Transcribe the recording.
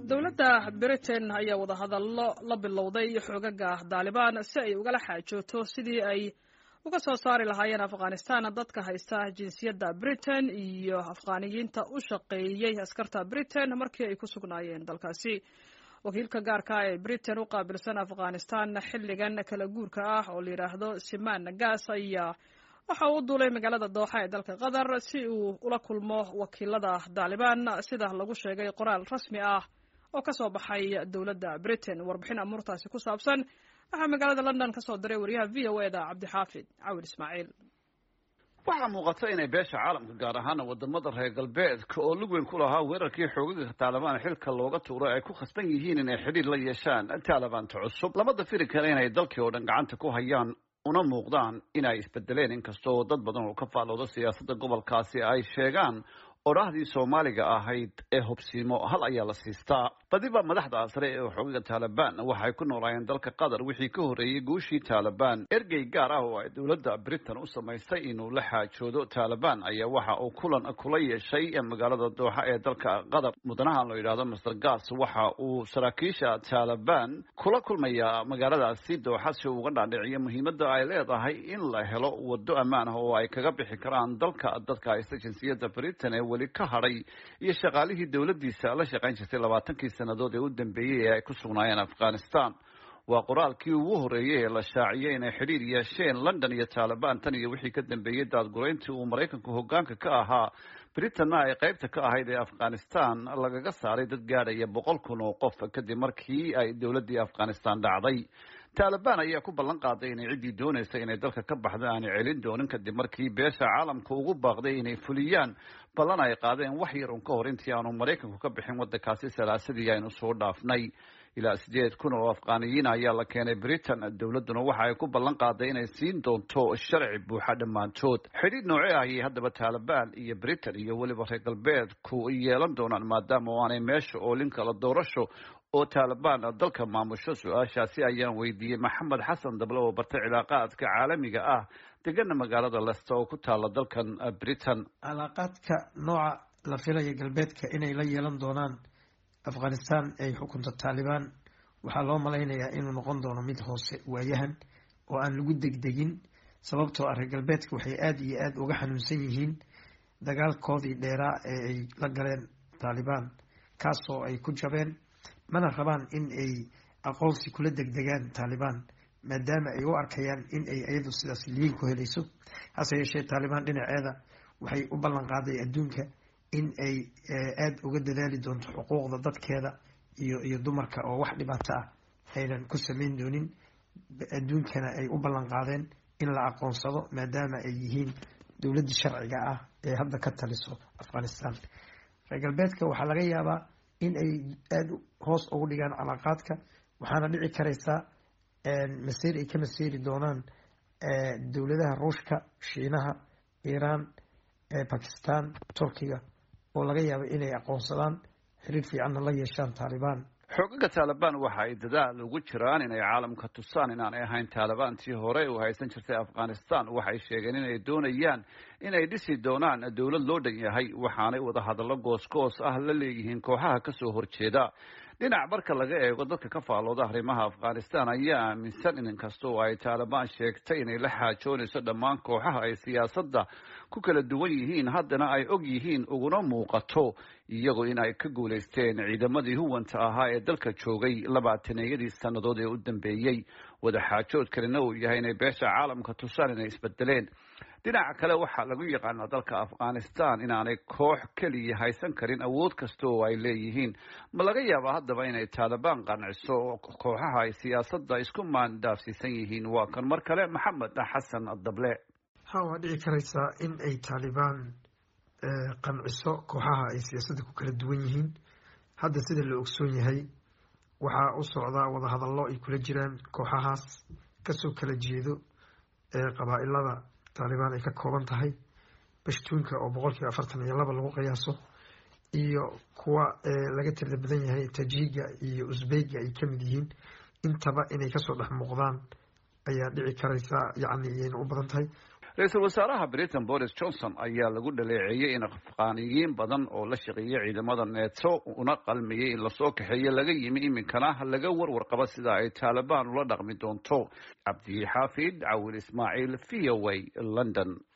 dowladda britain ayaa wadahadallo la bilowday xoogaga daalibaan si ay ugala xaajooto sidii ay uga soo saari lahaayeen afghanistan dadka haysta jinsiyadda britain iyo afghaniyiinta u shaqeeyey askarta britain markii ay ku sugnaayeen dalkaasi wakiilka gaarka ee britain u qaabilsan afghanistan xilligan kala guurka ah oo la yidhaahdo simaan gas ayaa waxa uu u duulay magaalada dooxa ee dalka qatar si uu ula kulmo wakiilada daalibaan sida lagu sheegay qoraal rasmi ah oo ka soo baxay dowladda britain warbixin amuurtaasi ku saabsan waxaa magaalada london ka soo diray wariyaha v o eda cabdixaafid cawil ismaaciil waxaa muuqata inay beesha caalamka gaar ahaana wadamada reer galbeedka oo lug weyn ku lahaa weerarkii xoogaga taalibaan xilka looga tuuray ay ku khasban yihiin inay xidhiir la yeeshaan taalibaanta cusub lamada firi kale inay dalkii oo dhan gacanta ku hayaan una muuqdaan inay isbedeleen inkastoo dad badan oo ka faalooda siyaasadda gobolkaasi ay sheegaan odhaahdii soomaaliga ahayd ee hubsiimo hal ayaa la siistaa badiba madaxda sare ee xoogaga taalibaan waxay ku noolaayeen dalka qatar wixii ka horreeyey guushii taalibaan ergey gaar ah oo ay dowladda britain u samaystay inuu la xaajoodo taalibaan ayaa waxa uu kulan kula yeeshay magaalada dooxa ee dalka qatar mudanahan loo yidhahdo master gas waxa uu saraakiisha taalibaan kula kulmayaa magaaladaasi dooxa si uu uga dhaadhiciyo muhiimadda ay leedahay in la helo wado ammaan ah oo ay kaga bixi karaan dalka dadka haysta jinsiyadda britain ee weli ka hadhay iyo shaqaalihii dowladdiisa la shaqayn jirtay labaatankii sannadood ee u dambeeyey ee ay ku sugnaayeen afghanistan waa qoraalkii ugu horreeyey ee la shaaciyey inay xidhiir yeesheen london iyo taalibaan tan iyo wixii ka dambeeyey daadgurayntii uu maraykanku hoggaanka ka ahaa britanna ay qaybta ka ahayd ee afghanistan lagaga saaray dad gaadhaya boqol kun oo qof kadib markii ay dowladdii afghanistan dhacday taalibaan ayaa ku ballan qaaday inay ciddii doonaysa inay dalka ka baxdo aanay celin doonin kadib markii beesha caalamka ugu baaqday inay fuliyaan ballan ay qaadeen wax yar un ka hor intii aanu maraykanku ka bixin waddankaasi salaasadii aynu soo dhaafnay ilaa sideed kun oo afghaniyiin ayaa la keenay britain dowladduna waxa ay ku ballan qaaday inay siin doonto sharci buuxa dhammaantood xidhiid noocee ayay haddaba taalibaan iyo britain iyo weliba reer galbeedku yeelan doonaan maadaama oo aanay meesha oolin kala doorasho oo taalibaan dalka maamusho su-aashaasi ayaan weydiiyey maxamed xasan dable oo bartay cilaaqaadka caalamiga ah degana magaalada lester oo ku taala dalkan britain cilaaqaadka nooca la filaya galbeedka inay la yeelan doonaan afghanistan ay xukunta taalibaan waxaa loo malaynayaa inuu noqon doono mid hoose waayahan oo aan lagu degdegin sababtoo ah reer galbeedka waxay aada iyo aada uga xanuunsan yihiin dagaalkoodii dheeraa ee ay la galeen taalibaan kaasoo ay ku jabeen mana rabaan in ay aqoonsi kula degdegaan taalibaan maadaama ay u arkayaan in ay iyadu sidaas liin ku helayso hase yeeshee taalibaan dhinaceeda waxay u ballan qaaday adduunka in ay aada uga dadaali doonto xuquuqda dadkeeda iyo iyo dumarka oo wax dhibaato ah aynan ku sameyn doonin adduunkana ay u ballan qaadeen in la aqoonsado maadaama ay yihiin dowladdii sharciga ah ee hadda ka taliso afghanistan reer galbeedka waxaa laga yaabaa in ay aada hoos ugu dhigaan calaaqaadka waxaana dhici karaysaa maseer ay ka maseeri doonaan dowladaha ruushka shiinaha iiraan bakistan turkiga oo laga yaabo inay aqoonsadaan xiriir fiicanna la yeeshaan taalibaan xoogaga taalibaan waxa ay dadaal ugu jiraan inay caalamka tusaan inaanay ahayn taalibaantii hore u haysan jirtay afghanistan waxay sheegeen inay doonayaan inay dhisi doonaan dowlad loo dhan yahay waxaanay wadahadallo goosgoos ah la leeyihiin kooxaha kasoo horjeeda dhinac marka laga eego dadka ka faalooda arrimaha afghanistan ayaa aaminsan in inkasta oo ay taalibaan sheegtay inay la xaajoonayso dhammaan kooxaha ay siyaasadda ku kala duwan yihiin haddana ay og yihiin uguna muuqato iyagoo in ay ka guulaysteen ciidamadii huwanta ahaa ee dalka joogay labaataneeyadii sannadood ee u dambeeyey wadaxaajood kalena uu yahay inay beesha caalamka tusaan inay isbedeleen dhinaca kale waxaa lagu yaqaanaa dalka afghanistan inaanay koox keliya haysan karin awood kasta oo ay leeyihiin ma laga yaabaa haddaba inay taalibaan qanciso kooxaha ay siyaasadda isku maandaafsiisan yihiin waa kan mar kale maxamed xasan dable ha waa dhici karaysaa in ay taalibaan qanciso kooxaha ay siyaasadda ku kala duwan yihiin hadda sida la ogsoon yahay waxaa u socdaa wadahadallo ay kula jiraan kooxahaas kasoo kala jeedo qabaa-ilada taalibaan ay ka kooban tahay bashtuunka oo boqolkiiba afartan iyo laba lagu qiyaaso iyo kuwa laga tirda badan yahay tajiga iyo usbeyga ay kamid yihiin intaba inay kasoo dhex muuqdaan ayaa dhici karaysa yacni iyayna u badan tahay ra-iisul wasaaraha britain boris johnson ayaa lagu dhaleeceeyey in afqaaniyiin badan oo la shaqeeyay ciidamada neto una qalmayay in lasoo kaxeeyo laga yimi iminkana laga warwar qaba sida ay taalibaan ula dhaqmi doonto cabdi xaafid cawil ismaaciil v o a london